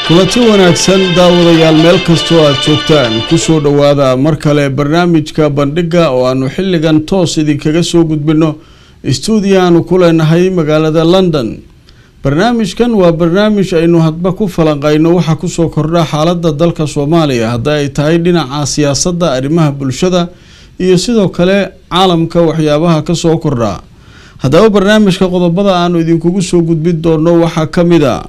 kulanti wanaagsan daawadayaal meel kastoo aad joogtaan kusoo dhowaada mar kale barnaamijka bandhiga oo aanu xilligan toos idinkaga soo gudbino stuudiyo aanu ku leenahay magaalada london barnaamijkan waa barnaamij aynu hadba ku falanqayno waxaa kusoo kordha xaalada dalka soomaaliya hadda ay tahay dhinaca siyaasadda arrimaha bulshada iyo sidoo kale caalamka waxyaabaha kasoo kordha haddaba barnaamijka qodobada aanu idinkugu soo gudbin doono waxaa ka mid a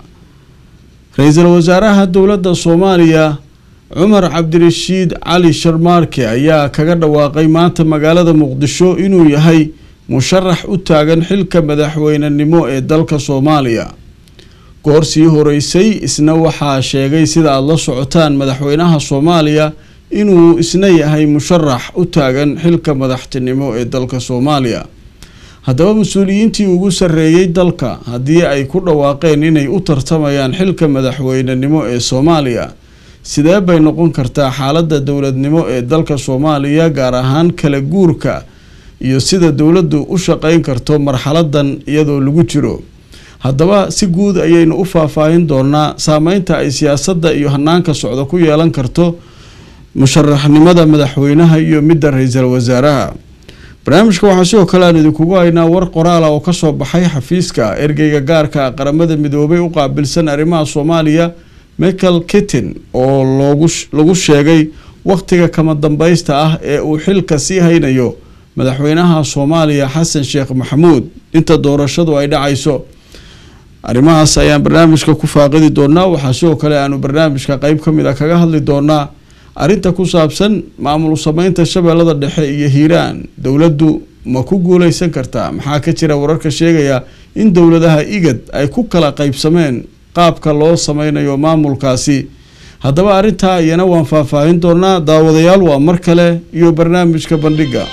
ra-iisul wasaaraha dowladda soomaaliya cumar cabdirashiid cali sharmaarke ayaa kaga dhawaaqay maanta magaalada muqdisho inuu yahay musharax u taagan xilka madaxweynenimo ee dalka soomaaliya goor sii horeysay isna waxaa sheegay sida aada la socotaan madaxweynaha soomaaliya inuu isna yahay musharax u taagan xilka madaxtinimo ee dalka soomaaliya haddaba mas-uuliyiintii ugu sarreeyay dalka haddii ay ku dhawaaqeen inay u tartamayaan xilka madaxweynenimo ee soomaaliya sidee bay noqon kartaa xaaladda dowladnimo ee dalka soomaaliya gaar ahaan kala guurka iyo sida dowladdu u shaqeyn karto marxaladan iyadoo lagu jiro haddaba si guud ayaynu u faahfaahin doonaa saameynta ay siyaasadda iyo hanaanka socda ku yeelan karto musharaxnimada madaxweynaha iyo midda ra-iisul wasaaraha barnaamijka waxaa sidoo kale aan idinkugu haynaa war qoraala oo kasoo baxay xafiiska ergeyga gaarka qaramada midoobay u qaabilsan arrimaha soomaaliya michael kittin oo loogu lagu sheegay wakhtiga kama dambaysta ah ee uu xilka sii haynayo madaxweynaha soomaaliya xasan sheekh maxamuud inta doorashadu ay dhacayso arrimahaas ayaan barnaamijka ku faaqidi doonaa waxaa sidoo kale aanu barnaamijka qeyb ka mid a kaga hadli doonaa arrinta ku saabsan maamul sameynta shabeellada dhexe iyo hiiraan dowladdu ma ku guuleysan kartaa maxaa ka jira wararka sheegaya in dowladaha igad ay ku kala qeybsameen qaabka loo sameynayo maamulkaasi haddaba arrintaa iyana waan faahfaahin doonaa daawadayaal waa mar kale iyo barnaamijka bandhiga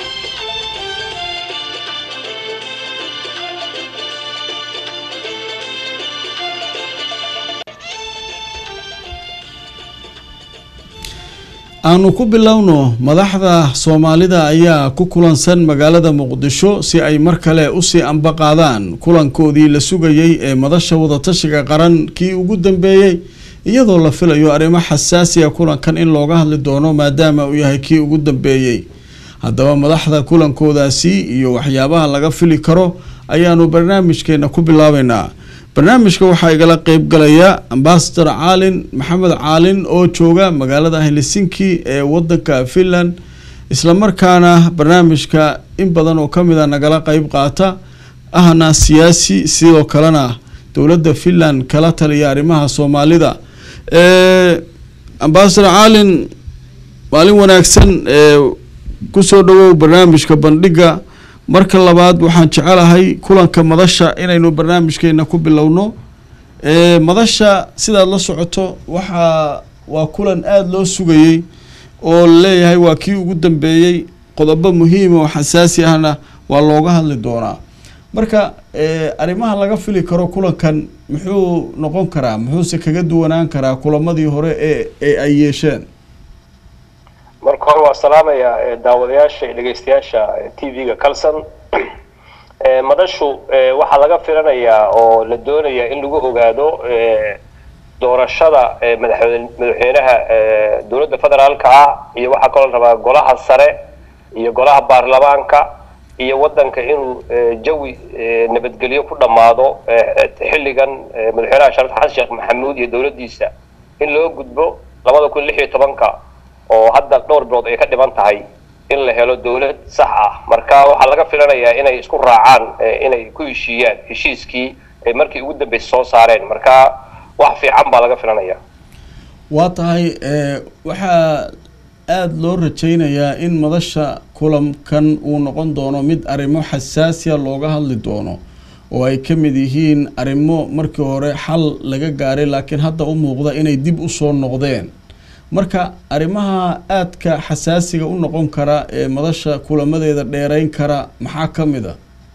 aanu ku bilowno madaxda soomaalida ayaa ku kulansan magaalada muqdisho si ay mar kale usii ambaqaadaan kulankoodii la sugayay ee madasha wadatashiga qaran kii ugu dambeeyey iyadoo la filayo arrimo xasaasiya kulankan in looga hadli doono maadaama uu yahay kii ugu dambeeyey haddaba madaxda kulankoodaasi iyo waxyaabaha laga fili karo ayaanu barnaamijkeena ku bilaabeynaa barnaamijka waxaa igala qeybgalaya ambasador caalin maxamed caalin oo jooga magaalada helsinki ee wadanka finland islamarkaana barnaamijka in badan oo kamid a nagala qeyb qaata ahna siyaasi sidoo kalena dowladda finland kala taliya arrimaha soomaalida ambasador caalin maalin wanaagsan kusoo dhawow barnaamijka bandhiga marka labaad waxaan jecelahay kulanka madasha inaynu barnaamijkeena ku bilowno madasha sidaad la socoto waxaa waa kulan aada loo sugayey oo laleeyahay waa kii ugu dambeeyey qodobo muhiima oo xasaasi ahna waa looga hadli doonaa marka arrimaha laga fili karo kulankan muxuu noqon karaa muxuuse kaga duwanaan karaa kulamadii hore ee ee ay yeesheen marka hore waa salaamaya daawadayaasha iyo dhegeystayaasha t v-ga calson madashu waxaa laga filanayaa oo la doonaya in lagu ogaado doorashada madaxweynaha dowladda federaalka ah iyo waxaa kaloo la rabaa golaha sare iyo golaha baarlamaanka iyo waddanka inuu jawi nabadgelyo ku dhammaado xilligan madaxweynaha sharaf xasan sheekh maxamuud iyo dowladdiisa in loo gudbo labada kun lix iyo tobanka oo hadda dhowr bilood ay ka dhiban tahay in la helo dowlad sax ah marka waxaa laga filanayaa inay isku raacaan inay ku heshiiyaan heshiiskii ay markii ugu dambeysay soo saareen marka wax fiican baa laga filanaya waa tahay waxaa aada loo rajaynayaa in madasha kulankan uu noqon doono mid arrimo xasaasiya looga hadli doono oo ay ka mid yihiin arrimo markii hore xal laga gaaray laakiin hadda u muuqda inay dib usoo noqdeen marka arrimaha aadka xasaasiga u noqon kara ee madasha kulamadeeda dheereyn kara maxaa ka mid a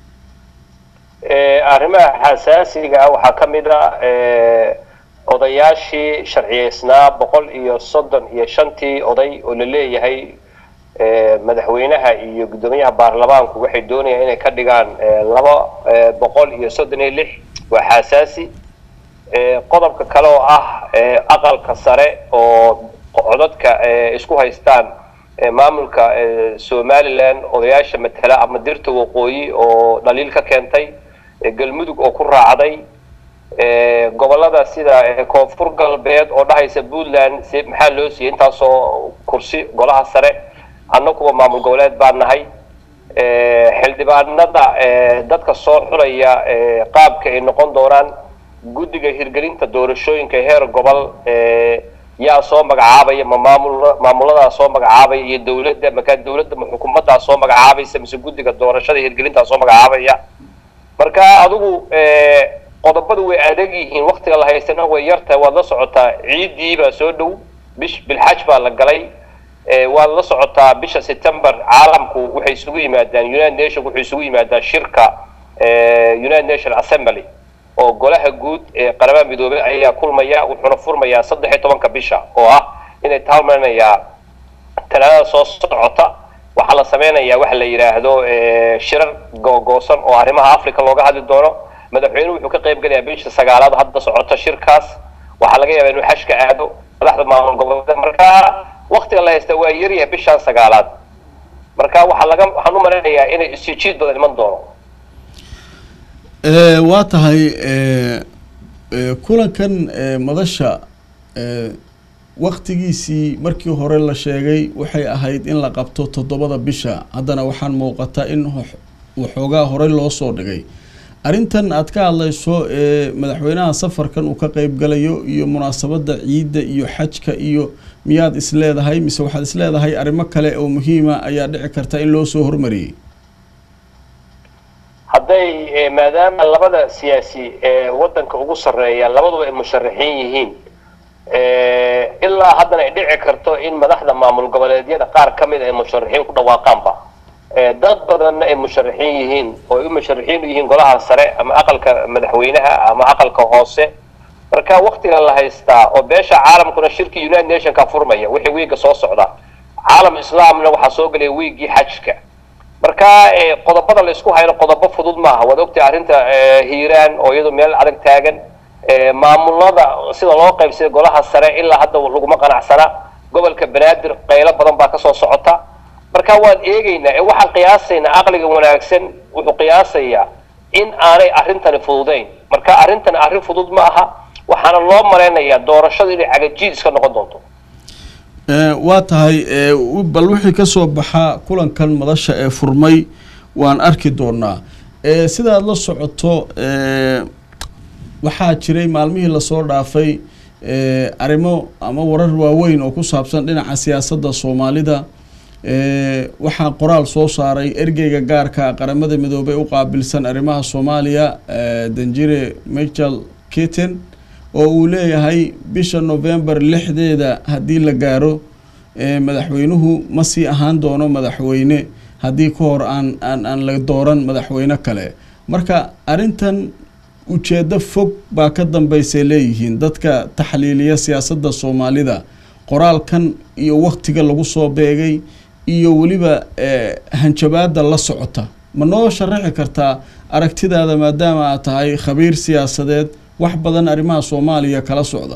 arrimaha xasaasiga ah waxaa ka mid a odayaashii sharciyeysnaa boqol iyo soddon iyo shantii oday oo la leeyahay madaxweynaha iyo guddoomiyaha baarlamaanku waxay doonayaan inay ka dhigaan laba boqol iyo soddon iyo lix waa xasaasi qodobka kale oo ah aqalka sare oo codadka isku haystaan maamulka somalilan odayaasha matala ama dirta waqooyi oo dhaliil ka keentay galmudug oo ku raacday gobolada sida koonfur galbeed oo dhahaysa puntland si maxaa loo siiyey intaasoo kursi golaha sare annaguba maamul goboleed baan nahay xildhibaanada dadka soo xulaya qaabka ay noqon doonaan guddiga hirgelinta doorashooyinka heer gobol yaa soo magacaabaya ma maamul maamuladaa soo magacaabaya iyo dawladda markaa dawladda ma xukuumaddaa soo magacaabaysa mise guddiga doorashada hirgelintaa soo magacaabaya marka adigu qodobadu way adag yihiin waktiga la haystana way yartahay waad la socotaa ciiddii baa soo dhow bish bilxaj baa la galay waad la socotaa bisha september caalamku waxay isugu yimaadaan united nation wuxuu isugu yimaadaan shirka united nation assembly oo golaha guud ee qaramada midoobay ayaa kulmaya wuxuuna furmayaa saddex iyo tobanka bisha oo ah inay taalmanayaa talaadada soo socota waxaa la sameynayaa waxa la yidhaahdo shirar googoosan oo arrimaha africa looga hadli doono madaxweynuhu wuxuu ka qayb gelayaa bisha sagaalaad hadda socota shirkaas waxaa laga yaabaa inuu xashka aado madaxda maamul goboleed marka waktiga la haysta waa yaryahay bishaan sagaalaad marka waxaa laga waxaan u malaynayaa inay isjiid badan iman doono waa tahay kulankan madasha waktigiisii markii hore la sheegay waxay ahayd in la qabto toddobada bisha haddana waxaan muuqataa in waxoogaa horey loo soo dhigay arrintan aad ka hadlayso ee madaxweynaha safarkan uu ka qeyb galayo iyo munaasabadda ciidda iyo xajka iyo miyaad isleedahay mise waxaad isleedahay arrimo kale oo muhiima ayaa dhici karta in loo soo hormariyey hadday maadaama labada siyaasi ee waddanka ugu sarreeya labaduba ay musharaxiin yihiin ilaa haddana ay dhici karto in madaxda maamul goboleedyada qaar ka mid ay musharaxiin ku dhawaaqaanba dad badanna ay musharaxiin yihiin oo ay u musharaxiin u yihiin golaha sare ama aqalka madaxweynaha ama aqalka hoose marka waktiga la haystaa oo beesha caalamkuna shirkii united nationka furmaya wixii wiiga soo socda caalam islaamna waxaa soo gelaya wiigii xajka marka qodobada la isku hayno qodobo fudud maaha waad ogtahay arrinta hiiraan oo iyadu meel adag taagan maamulada sida loo qaybsaday golaha sare ilaa hadda laguma qanacsana gobolka banaadir qaylo badan baa kasoo socota marka waan eegaynaa ee waxaan qiyaasaynaa aqliga wanaagsan wuxuu qiyaasayaa in aanay arrintani fududayn marka arrintani arrin fudud ma aha waxaana loo malaynayaa doorashadu inay cagajiid iska noqon doonto waa tahay bal wixii kasoo baxa kulankan madasha ee furmay waan arki doonaa sidaad la socoto waxaa jiray maalmihii lasoo dhaafay arrimo ama warar waaweyn oo ku saabsan dhinaca siyaasadda soomaalida waxaa qoraal soo saaray ergeyga gaarka qaramada midoobey u qaabilsan arrimaha soomaaliya danjire michel kitten oo uu leeyahay bisha november lixdeeda haddii la gaaro madaxweynuhu ma sii ahaan doono madaxweyne haddii ka hor aan aan aan la dooran madaxweyne kale marka arrintan ujeeddo fog baa ka dambeysay leeyihiin dadka taxliiliya siyaasadda soomaalida qoraalkan iyo waktiga lagu soo beegay iyo weliba hanjabaada la socota ma noo sharaxi kartaa aragtidaada maadaama aad tahay khabiir siyaasadeed wax badan arrimaha soomaaliya kala socda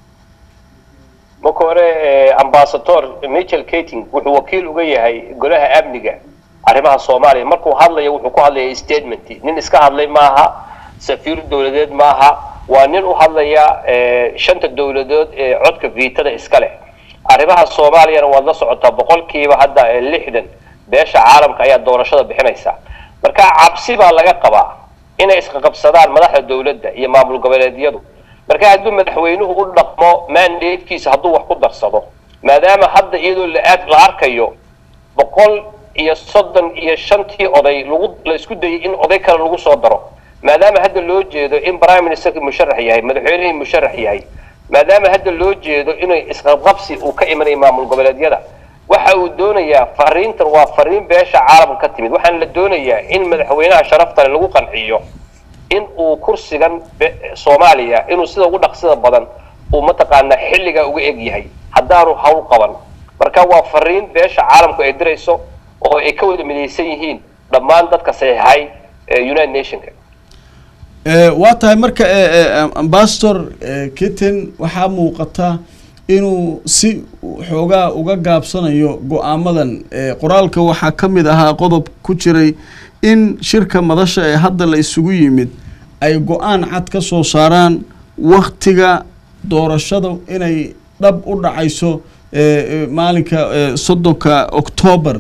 marka hore ambasador michel kating wuxuu wakiil uga yahay golaha amniga arrimaha soomaaliya markuu hadlayo wuxuu ku hadlaya statement nin iska hadlay maaha safiir dowladeed maaha waa nin u hadlaya shanta dowladood ee codka viitada iska leh arrimaha soomaaliyana waad la socotaa boqolkiiba hadda lixdan beesha caalamka ayaa doorashada bixinaysa marka cabsi baa laga qabaa inay isqaqabsadaan madaxda dowladda iyo maamul goboleedyadu marka hadduu madaxweynuhu u dhaqmo mandatekiisa hadduu wax ku darsado maadaama hadda iyadoo la arkayo boqol iyo soddon iyo shantii oday lagu la isku dayay in oday kale lagu soo daro maadaama hadda loo jeedo in prime ministerki musharax yahay madaxweynihii musharax yahay maadaama hadda loo jeedo inay isqabqabsi uu ka imanayo maamul goboleedyada waxa uu doonayaa fariintan waa fariin beesha caalamka ka timid waxaana la doonayaa in madaxweynaha sharaftale lagu qanciyo in uu kursigan soomaaliya inuu sida ugu dhaqsida badan uu mataqaanaa xilligaa uga eg yahay haddaanu hawl qaban marka waa fariin beesha caalamku ay dirayso oo ay ka wada midaysan yihiin dhammaan dadka saxiixay united nationka waa tahay marka ambasador kitten waxaa muuqata inuu si xoogaa uga gaabsanayo go-aamadan qoraalka waxaa ka mid ahaa qodob ku jiray in shirka madasha ee hadda la isugu yimid ay go-aan cad ka soo saaraan waktiga doorashada inay dhab u dhacayso maalinka soddonka octoobar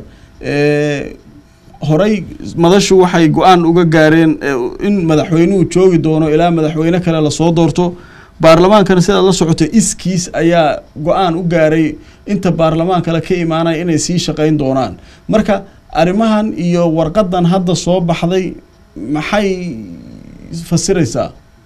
horey madashu waxay go-aan uga gaareen in madaxweynuhu joogi doono ilaa madaxweyne kale lasoo doorto baarlamaankana sidaad la socotay iskiis ayaa go-aan u gaaray inta baarlamaan kale ka imaanaya inay sii shaqeyn doonaan marka arrimahan iyo warqadan hadda soo baxday maxay fasiraysaa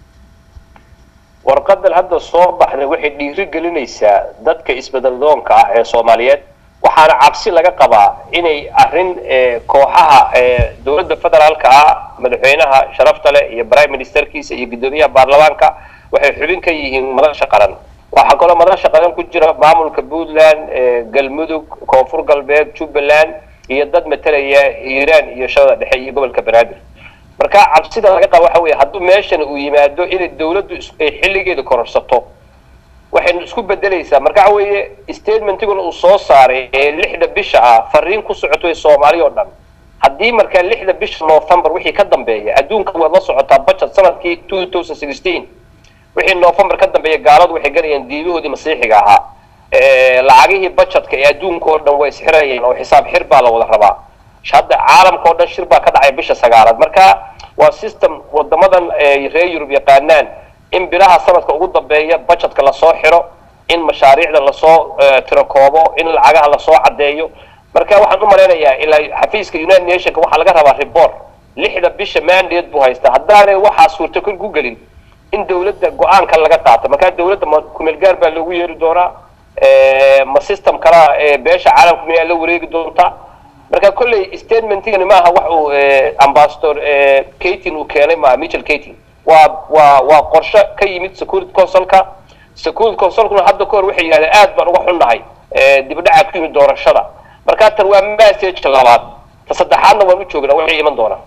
warqadan hadda soo baxday waxay dhiiri gelinaysaa dadka isbeddeldoonka ah ee soomaaliyeed waxaana cabsi laga qabaa inay arrin kooxaha dowladda federaalka ah madaxweynaha sharafta leh iyo prime ministerkiisa iyo guddoomiyaha baarlamaanka waxay xubin ka yihiin madasha qaran waxaa kaloo madasha qaran ku jira maamulka puntland galmudug koonfur galbeed jubbaland iyo dad matalaya hiiraan iyo shabada dhexe iyo gobolka banaadir marka cabsida laga qaba waxa weeye hadduu meeshan uu yimaado inay dowladdu ay xilligeeda kororsato waxaynu isku bedelaysaa marka waxa weeye statementiguna uu soo saaray ee lixda bisha ah fariin ku socoto soomaali oo dhan haddii markaa lixda bisha november wixii ka dambeeya adduunka waad la socotaa budget sanadkii two thousand sixteen wixii november ka dambeeya gaaladu waxay galayeen diimahoodii masiixiga ahaa lacagihii budgetka ee adduunka oo dhan way isxirayeen oo xisaab xir baa la wada rabaa hadda caalamka oo dhan shir baa ka dhacay bisha sagaalaad marka waa system wadamadan reer yurub yaqaanaan in bilaha sanadka ugu dambeeya budgetka lasoo xiro in mashaariicda lasoo tirakoobo in lacagaha lasoo caddeeyo marka waxaan u malaynayaa ilaa xafiiska united nationka waxaa laga rabaa report lixda bisha mandate buu haystaa haddaanay waxaa suurtokal ku gelin in dawladda go-aanka laga qaato markaa dawladda ma kumeel gaar baa loogu yeeri doonaa ma system kalaa beesha caalamka miyaa la wareegi doontaa marka kolley statementigani maaha wax uu ambassador katin uu keenay maaha michel katin waa waa waa qorshe ka yimid security councilka security councilkuna hadda kahor waxay yidhahdeen aad baan uga xunnahay dibdhaca ku yimid doorashada marka tan waa message labaad ta saddexaadna waan u joognaa waxay iman doonaa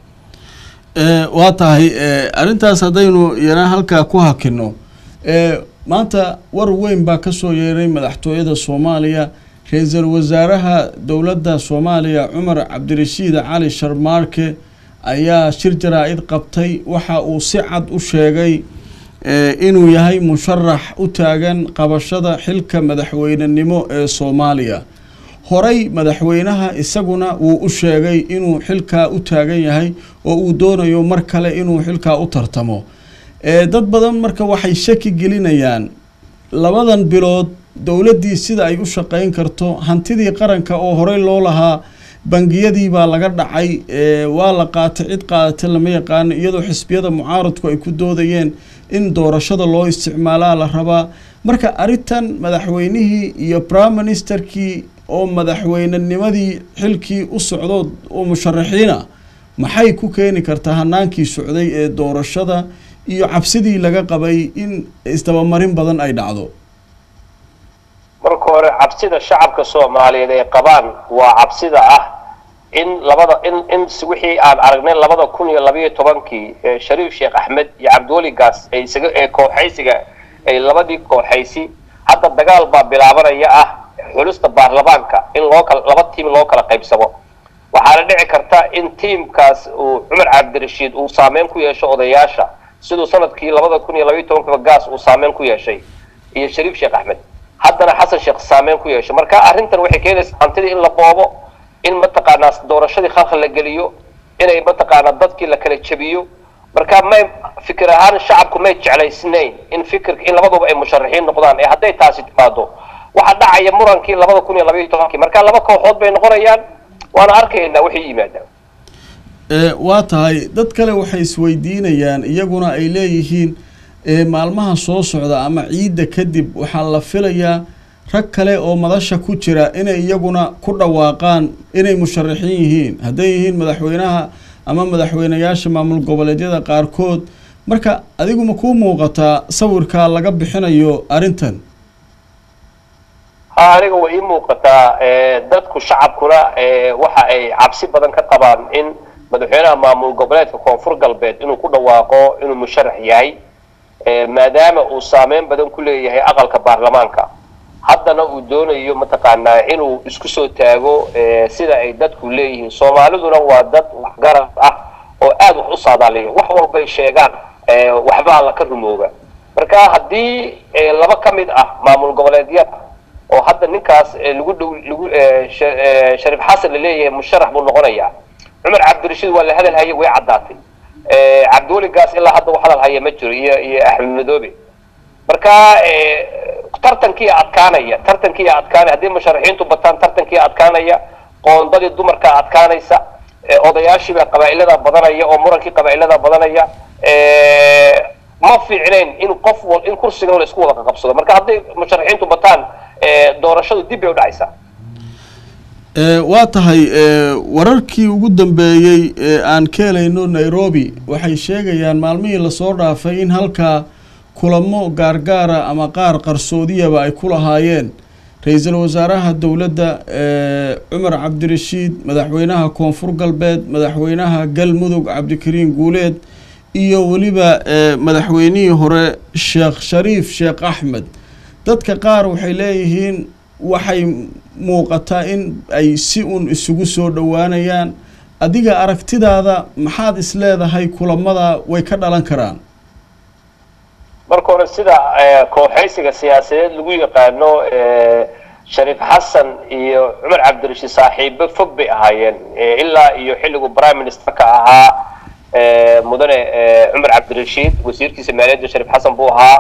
waa tahay arrintaas haddaynu yana halkaa ku hakino maanta war weyn baa kasoo yeeray madaxtooyada soomaaliya ra-iisul wasaaraha dowladda soomaaliya cumar cabdirashiid cali sharmaarke ayaa shir jaraa-id qabtay waxa uu si cad u sheegay inuu yahay musharax u taagan qabashada xilka madaxweynenimo ee soomaaliya horey madaxweynaha isaguna wuu u sheegay inuu xilkaa u taagan yahay oo uu doonayo mar kale inuu xilkaa u tartamo dad badan marka waxay shaki gelinayaan labadan bilood dowladdii sida ay u shaqeyn karto hantidii qaranka oo horey loo lahaa bangiyadii baa laga dhacay waa la qaatay cid qaadatay lama yaqaano iyadoo xisbiyada mucaaradku ay ku doodayeen in doorashada loo isticmaalaa la rabaa marka arrintan madaxweynihii iyo prime ministerkii oo madaxweynenimadii xilkii u socdo oo musharaxiina maxay ku keeni kartaa hanaankii socday ee doorashada iyo cabsidii laga qabay in isdabamarin badan ay dhacdo marka hore cabsida shacabka soomaaliyeed ay qabaan waa cabsida ah in labada in in wixii aan aragnay labada kun iyo labayo tobankii shariif sheekh axmed iyo cabdiweli gaas ay isaga ee kooxaysiga ay labadii kooxaysi hadda dagaal baa bilaabanaya ah xulista baarlamaanka in loo kala laba tiim loo kala qaybsamo waxaana dhici karta in tiimkaas uu cumar cabdirashiid uu saameyn ku yeesho odayaasha siduu sanadkii labada kun iyo labayo tobankaba gaas uu saameyn ku yeeshay iyo shariif sheekh axmed haddana xasan sheekh saameyn ku yeeshay marka arrintan waxay keenaysaa hantidii in la boobo in mataqaanaa doorashadii khalkhal la geliyo inay mataqaanaa dadkii la kala jebiyo marka may fikir ahaan shacabku may jeclaysnayn in fikirka in labaduba ay musharaxiin noqdaan ee hadday taasi timaado waxaa dhacaya murankii labada kun iyo labayo tobankii marka laba kooxood bay noqonayaan waana arkaynaa waxay yimaadaan waa tahay dad kale waxay isweydiinayaan iyaguna ay leeyihiin maalmaha soo socda ama ciidda kadib waxaa la filayaa rag kale oo madasha ku jira inay iyaguna ku dhawaaqaan inay musharaxiin yihiin hadday yihiin madaxweynaha ama madaxweynayaasha maamul goboleedyada qaarkood marka adigu ma kuu muuqataa sawirkaa laga bixinayo arrintan ha aniga way ii muuqataa dadku shacabkuna waxa ay cabsi badan ka qabaan in madaxweynaha maamul goboleedka koonfur galbeed inuu ku dhawaaqo inuu musharax yahay maadaama uu saameyn badan ku leeyahay aqalka baarlamaanka haddana uu doonayo mataqaanaa inuu isku soo taago sida ay dadku leeyihiin soomaaliduna waa dad waxgarad ah oo aada wax u saadaaliya wax walbay sheegaan waxbaa la ka rumooga marka haddii laba ka mid ah maamul goboleedyada oo hadda ninkaas lagu dhow lagu shariif xasan la leeyahay musharax buu noqonayaa cumar cabdirashiid waa la hadal haya way caddaatay cabdiweligaas ilaa hadda u hadal haya ma jiro iyo iyo axmed madoobe marka tartankii adkaanaya tartankii adkaanaya haddii musharaxiintu bataan tartankii adkaanaya qoondadii dumarka adkaanaysa odayaashiibaa qabaa'ilada badanaya oo murankii qabaa'ilada badanaya ma fiicnayn in qof wal in kursigan la isku wada qaqabsado marka hadday musharaxiintu bataan doorashadu dib bay u dhacaysaa waa tahay wararkii ugu dambeeyey ee aan ka helayno nairobi waxay sheegayaan maalmihii lasoo dhaafay in halkaa kulamo gaargaara ama qaar qarsoodiyaba ay ku lahaayeen ra-iisul wasaaraha dowladda cumar cabdirashiid madaxweynaha koonfur galbeed madaxweynaha galmudug cabdikariin guuleed iyo weliba madaxweynihii hore sheekh shariif sheekh axmed dadka qaar waxay leeyihiin waxay muuqataa in ay si un isugu soo dhowaanayaan adiga aragtidaada maxaad is leedahay kulamada way ka dhalan karaan marka hore sida kooxaysiga siyaasadeed lagu yaqaano shariif xasan iyo cumar cabdirashiid saaxiibo fog bay ahaayeen ilaa iyo xilligu prime ministerka ahaa mudane cumar cabdirashiid wasiirkiisa maaliyadda shariif xasan buu ahaa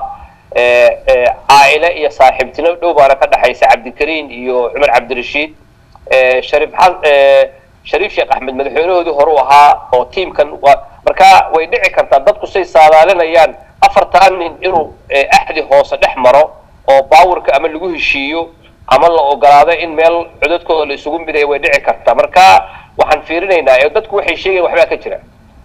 caa'ile iyo saaxiibtino dhow baana ka dhexaysa cabdikariin iyo cumar cabdirashiid shariif shariif sheekh axmed madaxweynahoodii hore u ahaa oo tiimkan marka way dhici kartaa dadku say saadaalinayaan afartan nin inuu axdi hoose dhex maro oo baawirka ama lagu heshiiyo ama la ogolaado in meel codadkooda la isugu midaya way dhici kartaa marka waxaan fiirinaynaa dadku waxay sheegayan waxbaa ka jira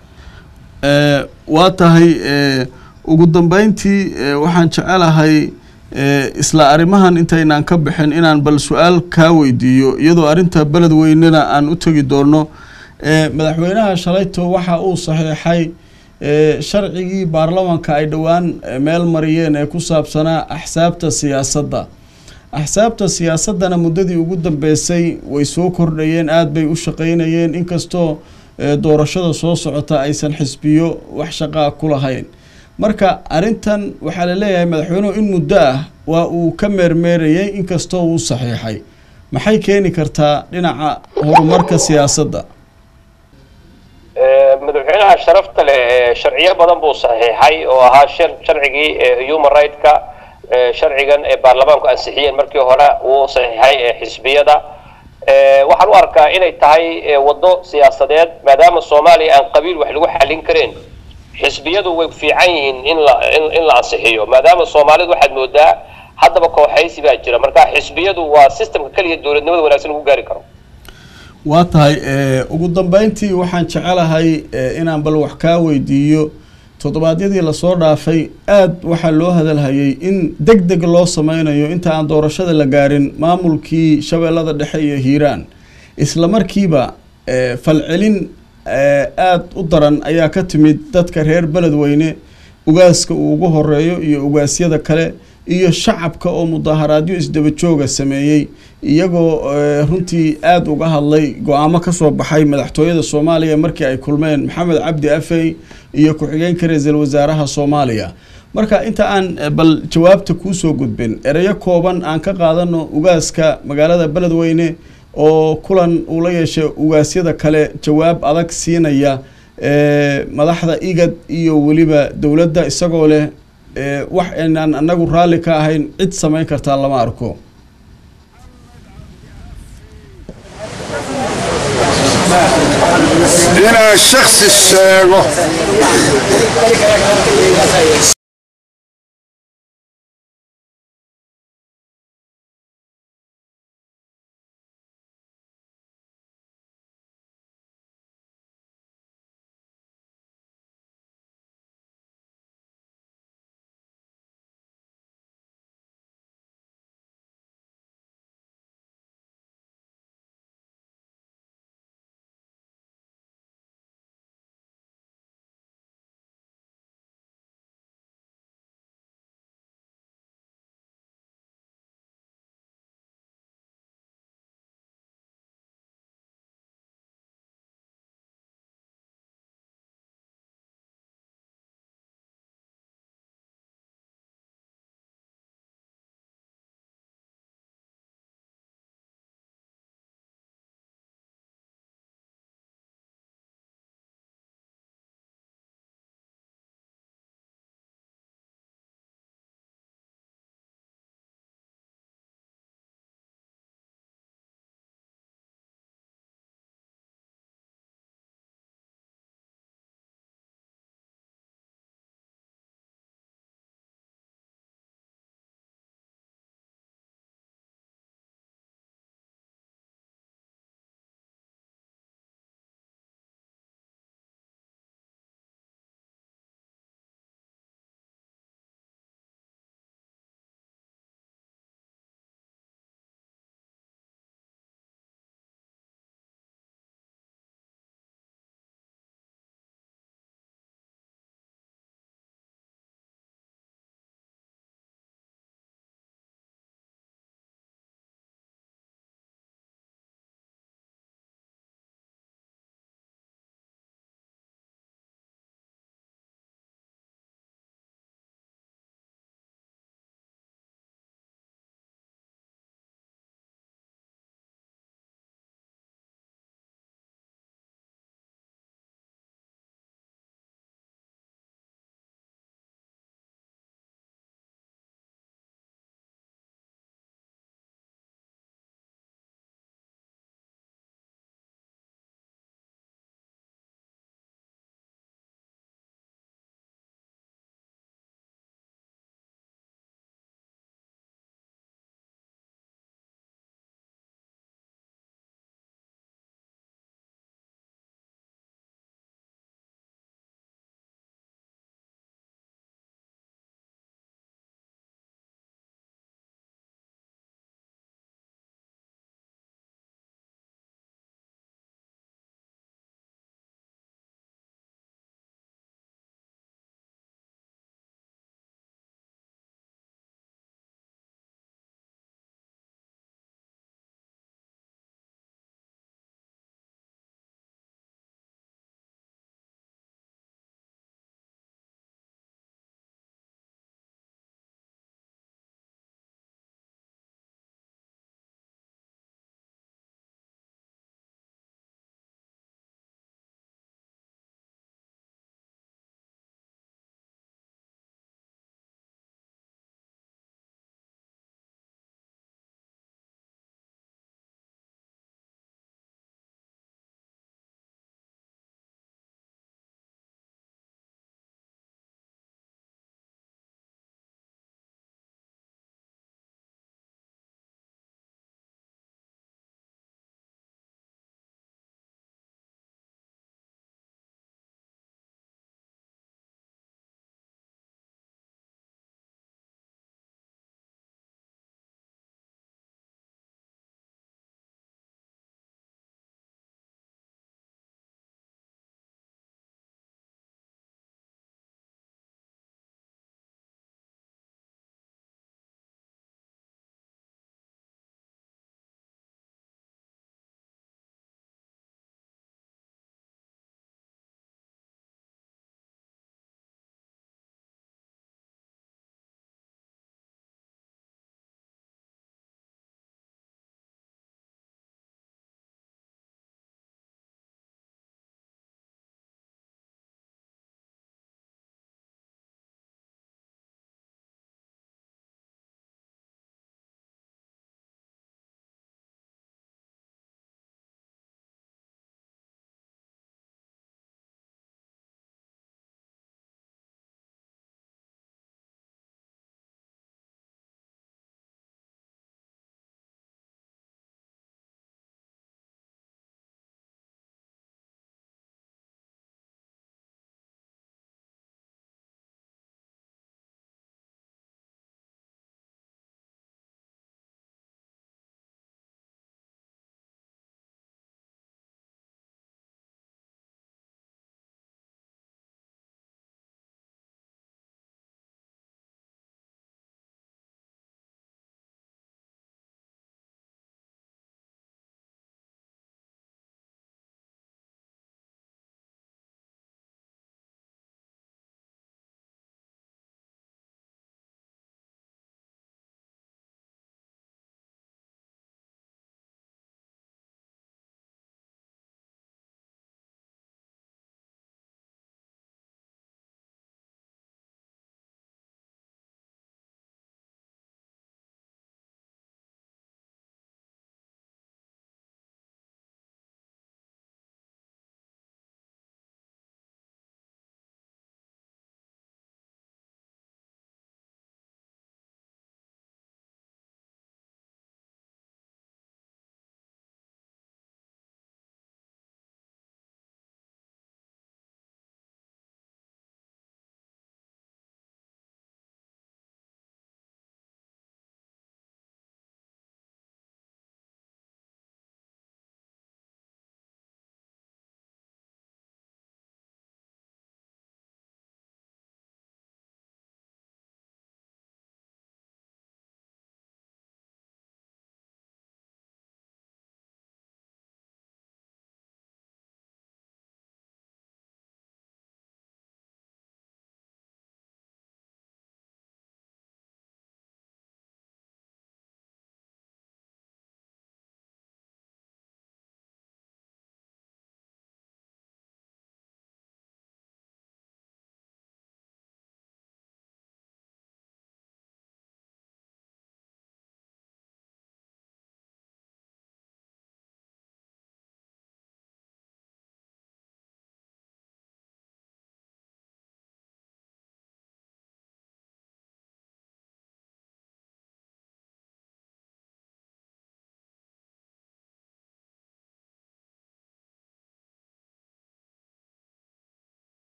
waa tahay ugu dambeyntii waxaan jecelahay isla arrimahan intaynaan ka bixin inaan bal su-aal kaa weydiiyo iyadoo arrinta beled weynena aan u tegi doono madaxweynaha shalayto waxa uu saxiixay sharcigii baarlamanka ay dhowaan meel mariyeen ee ku saabsanaa axsaabta siyaasadda axsaabta siyaasaddana muddadii ugu dambeysay way soo kordhayeen aada bay u shaqeynayeen inkastoo doorashada soo socota aysan xisbiyo wax shaqaa ku lahayn marka arrintan waxaa la leeyahay madaxweynuhu in muddo ah waa uu ka meermeerayay inkastoo uu saxiixay maxay keeni kartaa dhinaca horumarka siyaasadda madaxweynaha sharafta leh sharciyo badan buu saxiixay oo ahaa sharcigii human right-ka sharcigan ee baarlamaanku ansixiyeen markii hore uu saxiixay xisbiyada waxaan u arkaa inay tahay waddo siyaasadeed maadaama soomaaliya aan qabiil wax lagu xallin kareen xisbiyadu way fiican yihiin in la in la ansixiyo maadaama soomaalidu waxaad moodaa haddaba kooxaysi baa jira marka xisbiyadu waa systemka keliya dowladnimada wanaagsan lagu gaari karo waa tahay ugu dambeyntii waxaan jecelahay inaan bal wax kaa weydiiyo toddobaadyadii lasoo dhaafay aada waxaa loo hadalhayay in deg deg loo sameynayo inta aan doorashada la gaarin maamulkii shabeellada dhexe iyo hiiraan isla markiiba falcelin aada u daran ayaa ka timid dadka reer beledweyne ugaaska uu ugu horeeyo iyo ugaasyada kale iyo shacabka oo mudaaharaadyo isdaba jooga sameeyey iyagoo runtii aada uga hadlay go-aamo kasoo baxay madaxtooyada soomaaliya markii ay kulmeen maxamed cabdi afey iyo ku-xigeenka ra-iisul wasaaraha soomaaliya marka inta aan bal jawaabta kuusoo gudbin ereyo kooban aan ka qaadano ugaaska magaalada beledweyne oo kulan uu la yeeshay ugaasyada kale jawaab adag siinaya madaxda igad iyo weliba dowladda isagoo leh wax aynaan anagu raalli ka ahayn cid samayn kartaa lama arko inaan shaksi sheego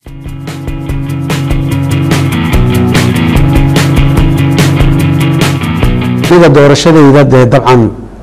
aniga doorashadayda dee dabcan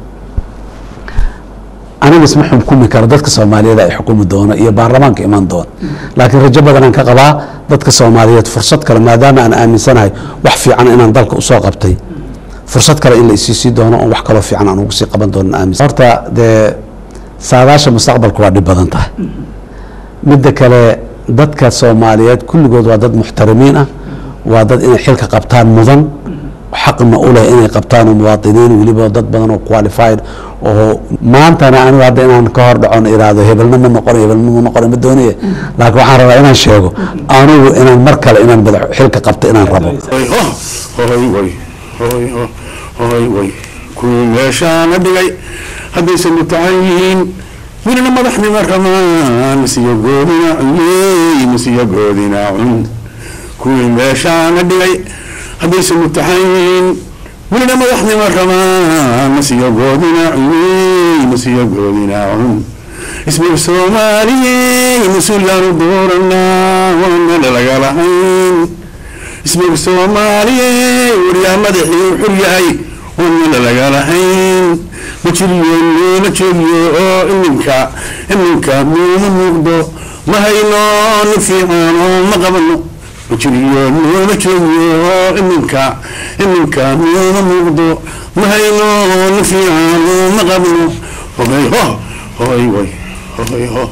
aniga isma xukumi karo dadka soomaaliyeed ay xukumi doono iyo baarlamaanka iman doona laakiin rajo badanaan ka qabaa dadka soomaaliyeed fursad kale maadaama aan aaminsanahay wax fiican inaan dalka usoo qabtay fursad kale in la isiisii doono oon wax kaloo fiican aan ugu sii qaban doono aaminsan horta dee saadaasha mustaqbalku waa dhib badan tahay midda kale dadka soomaaliyeed kulligood waa dad muxtarimiin ah waa dad inay xilka qabtaan mudan xaqna u leh inay qabtaan oo muwaadiniin weliba dad badan oo qualified oo maantana anigu hadda inaan ka hor dhacon iraahdo hebelna ma noqon hebelna ma noqon ma doonaya laakiin waxaan rabaa inaan sheego anigu inaan mar kale inaan madax xilka qabto inaan rabo hoy way hoy hoy way kuwii meeshaana dhigay haddaysan mutacan yihiin welina madaxnima ramaan masiyo goodina yey masiyo goodina cun kuwii meeshaana dhigay haddaysan mutaxan yihiin welina madaxnima ramaan masiyo goodina yey masiyo goodina cun ismiga soomaaliyey mas-uulaanu dooranaa waana lagalahayn ismiga soomaaliyey waryaa madaxii u xur yahay waana lagalahayn ma jiriyo nooma joogiyo oo iminka iminka nooma muuqdo ma hayno nin fiican oo ma qabano ma jiriyo nooma joogiyo oo iminka iminka nooma muuqdo ma hayno nin fiican oo ma qabno hoy ho hoy way hoy ho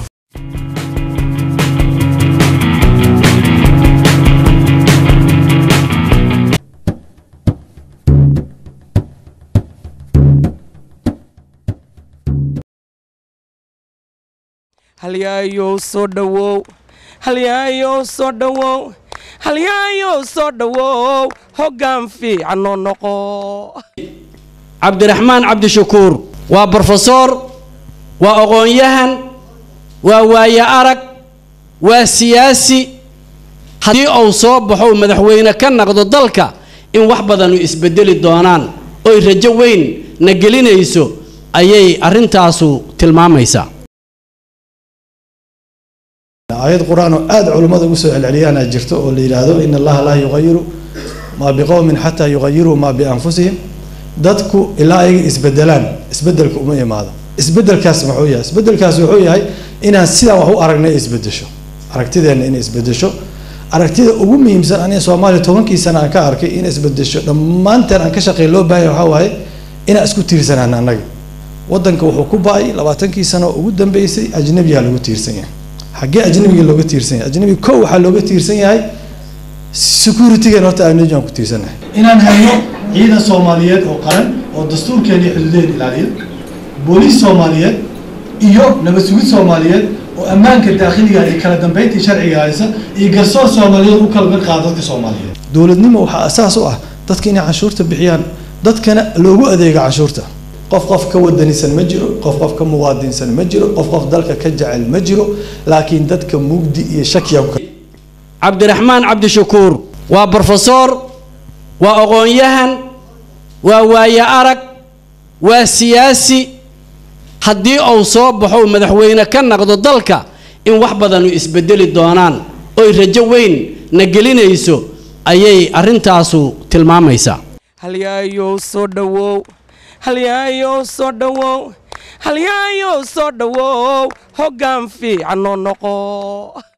halyaayow soo dhowow halyaayow soo dhowow halyaayow soo dhowow hoggaan fiicanoo noqo cabdiraxmaan cabdishakuur waa brofesor waa aqoon-yahan waa waaye arag waa siyaasi haddii uu soo baxo uu madaxweyne ka naqdo dalka in wax badanu isbedeli doonaan oy rajo weyn na gelinayso ayay arrintaasu tilmaamaysaa aayad qur-aan oo aada culummada ugu soo celceliyaana jirto oo la yidhaahdo in allaha laa yuqayiru maa biqowmin xataa yuqayiruu maa bianfusihim dadku ilaa ayaga isbedelaan isbedelka uma imaado isbedelkaas muxuu yahay isbedelkaas wuxuu yahay inaan sidaan wax u aragnay isbedesho aragtideenna inay isbedesho aragtida ugu muhiimsan aniga soomaaliya tobankii sana aan ka arkay in isbedesho dhammaanteen aan ka shaqey loo baahanya waxaa waaye inaan isku tiirsanaan annaga wadanka wuxuu ku ba-ay labaatankii sano oo ugu dambeysay ajnabiyaa lagu tiirsan yahay xaggee ajnabiga looga tiirsan yahay ajnabiga kow waxaa looga tiirsan yahay securitygan horta ajnabiga aan ku tiirsanahay inaan hayno ciidan soomaaliyeed oo qaran oo dastuurkeena iyo xuduudeen ilaaliya booliis soomaaliyeed iyo nabad sugid soomaaliyeed oo ammaanka daakhiliga iyo kala dambeyntii sharciga haysa iyo garsoor soomaaliyeed u kala mid qaada dadka soomaaliyeed dowladnimo waxaa asaas u ah dadka inay canshuurta bixiyaan dadkana loogu adeego canshuurta qof qof ka wadanisan ma jiro qof qof ka muwaadinsan ma jiro qof qof dalka ka jecel ma jiro laakiin dadka mugdi iyo shakiya cabdiraxmaan cabdishakuur waa brofesor waa aqoon-yahan waa waaye arag waa siyaasi haddii uu soo baxo uu madaxweyne ka naqdo dalka in wax badanu isbedeli doonaan oy rajo weyn na gelinayso ayay arrintaasu tilmaamaysaa halyaayow soo dhowow halyaayow soo dhowow halyaayow soo dhowow hoggaan fiicanoo noqo